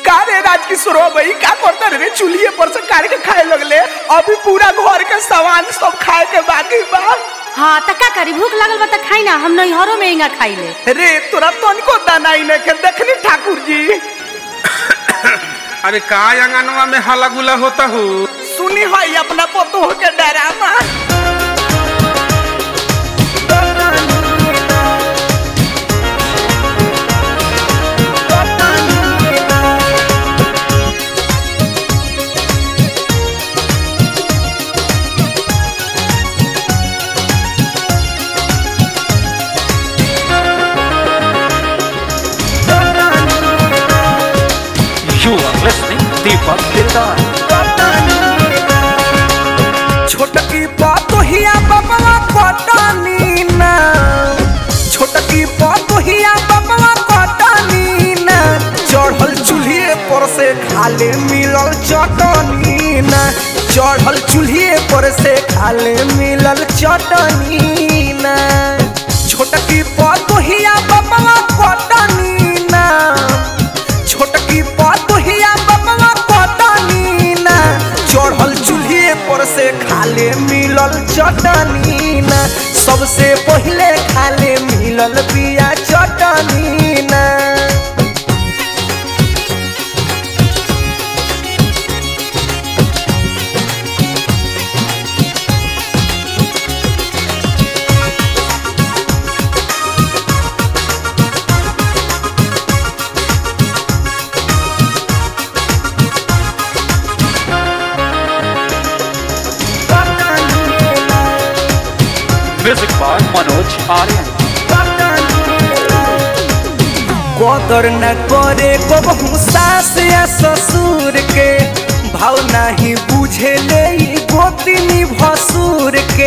का रे राजकिशोर भाई का करता रे चूल्हे पर से काट के खाए लगले अभी पूरा घर के सामान सब खाए के बाकी बा हाँ त का करी भूख लगल बा त खाई ना हम नैहरों में इंगा खाई ले रे तोरा तनिको दानाई ने के देखनी ठाकुर जी अरे का अंगनवा में हला गुला होता हो सुनी हई अपना पतोह के drama You are listening Deepak Dildar. छोटकी पतोहिया बबवा कटनी ना छोटकी पतोहिया बबवा कटनी ना चढ़ल चूल्हे पर से खाले मिलल चटनी ना चढ़ल चूल्हे पर से खाले मिलल चटनी ना छोटकी पतोहिया बबवा कटनी ना छोटकी पतोहिया बबवा कटनी ना चढ़ल चूल्हे पर से खाले मिलल चटनी ना सबसे पहिले खाले मिलल बिया चटनी ना Music by Manoj Aryan. कदर न करे कबहू सास या ससुर के भाव नहीं बुझे ले ई गोतिनी भसुर के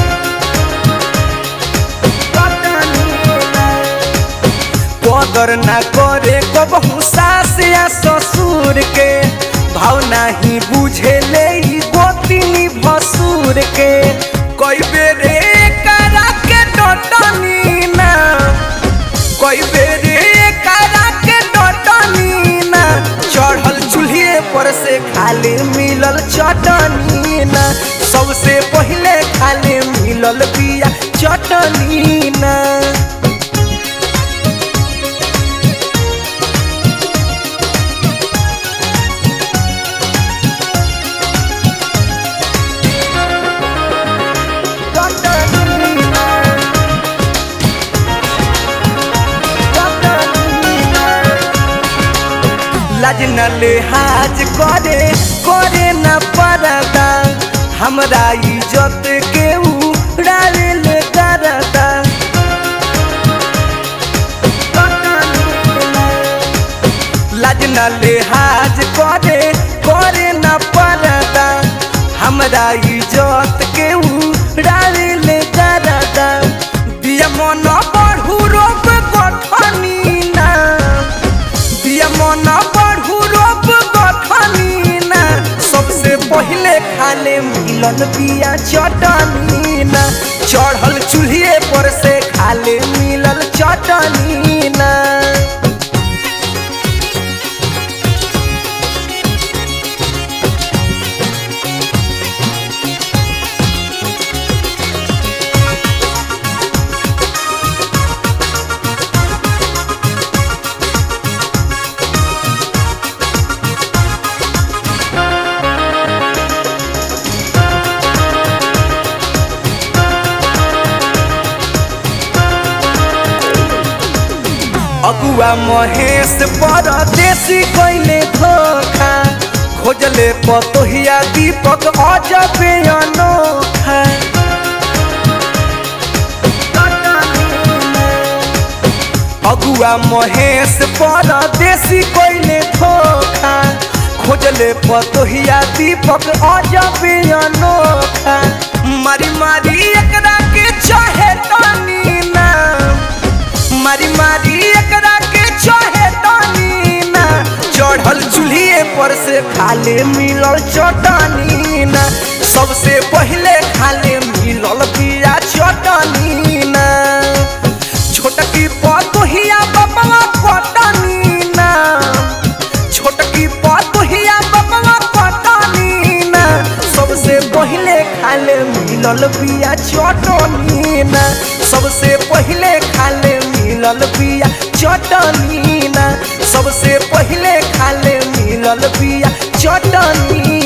कदर न करे कबहू सास या ससुर के भाव नहीं बुझे ले ई गोतिनी भसुर के कई बेरे करा के डटनी ना कई बेरे करा के डटनी ना चढ़ल चूल्हे पर से खाले मिलल चटनी ना सबसे पहिले खाले मिलल बिया चटनी ना चटनी ना लाज न लिहाज करे करे न परदा हमरा इज्जत के उड़ावे ले करदा लाज न लिहाज करे करे न परदा हमरा इज्जत के उड़ावे ले करदा दिया मन बढ़ू रोग गठनी ना दिया मन बढ़ू रोग गठनी ना सबसे पहिले खाले मिलल बिया चटनी ना चढ़ल चूल्हे पर से खाले मिलल चटनी ना अगुआ महेश परदेसी कैले धोखा खोजले पतोहिया दीपक अजबे अनोखा अगुआ महेश परदेसी कैले धोखा खोजले पतोहिया दीपक अजबे अनोखा मारी मारी एकरा के चाहे तनी ना मारी मारी एकरा के चाहे तनी ना चढ़ल चूल्हे पर से खाले मिलल चटनी ना सबसे पहिले खाले मिलल बिया चटनी ना छोटकी पतोहिया बबला कटनी ना छोट खाले मिलल बिया चटनी ना सबसे पहिले खाले मिलल बिया चटनी ना सबसे पहिले खाले मिलल बिया चटनी